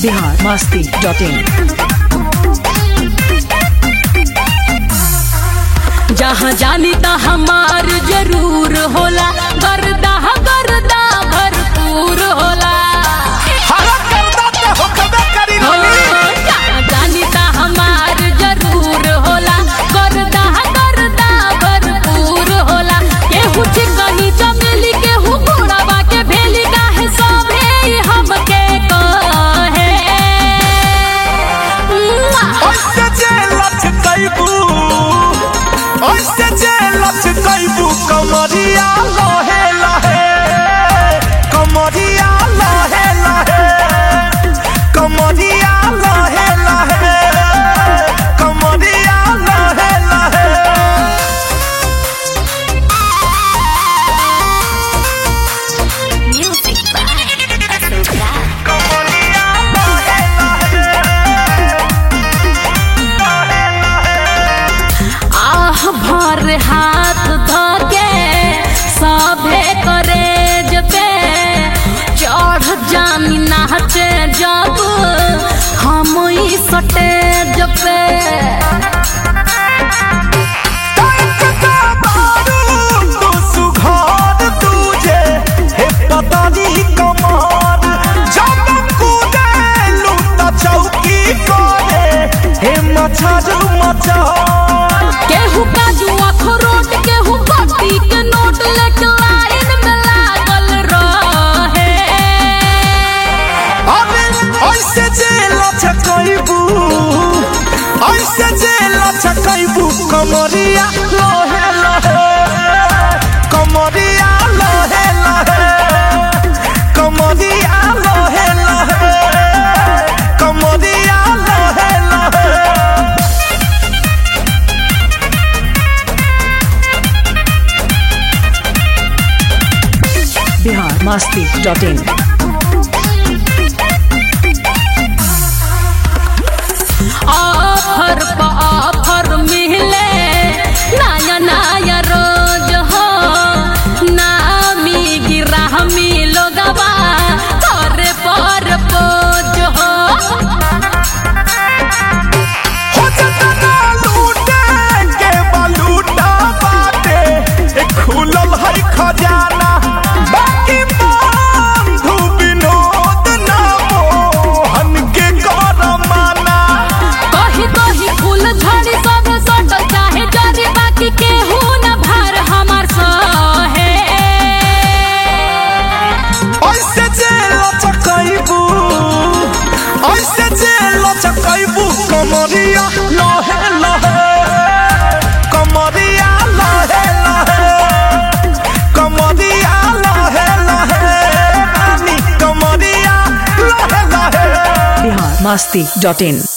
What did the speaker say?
Bihar Masti dot इन जहाँ जानी ता हमार जरूर होला गर्दा गर्दा भरपूर होला हरा करदा ते होखबे करी हो, होली जहाँ जानी ता हमार जरूर होला गर्दा गर्दा भरपूर होला केहू चिकनी चमेली केहू घोड़ावा के भेली काहे सभे हमके कहे मुआ। ओइसे जे लचकैबू ओइसे जे लचकैबू कमरिया लहे लहे कमरिया लहे लहे कमरिया लहे लहे कमरिया लहे लहे Music by Asoka. कमरिया लहे आह भर हाथ धके सभे करे पे चढ़ जानी नाचे जब हम ई सटेज पे मचारू मचा केहू काजू अखरोट केहू बट्टी के नोट लेके लाइन में लागल रहे अबे ऐसे जे लचकैबू ऐसे जे लचकैबू कमरिया लहे लहे कमरिया लहे लहे कमरिया लहे लहे कमरिया लहे लहे Bihar Masti dot in offer पे ऑफर मिले नया नया रोज हो नामी गिरामी लोगवा करे पर पोज हो हो जतना लूटे के बलूटा बाटे ए खुलल है खजाना बाकी बंधु विनोद ना मोहन के करमाना कही कही फूल झड़ी सब सटल चाहे जरी बाकी केहू न भार हमार सहे ऐसे जे लचकैबू ऐसे जे लचकैबू कमरिया लहे लहे कमरिया लहे लहे कमरिया लहे लहे रानी कमरिया लहे लहे बिहार मस्ती डॉट इन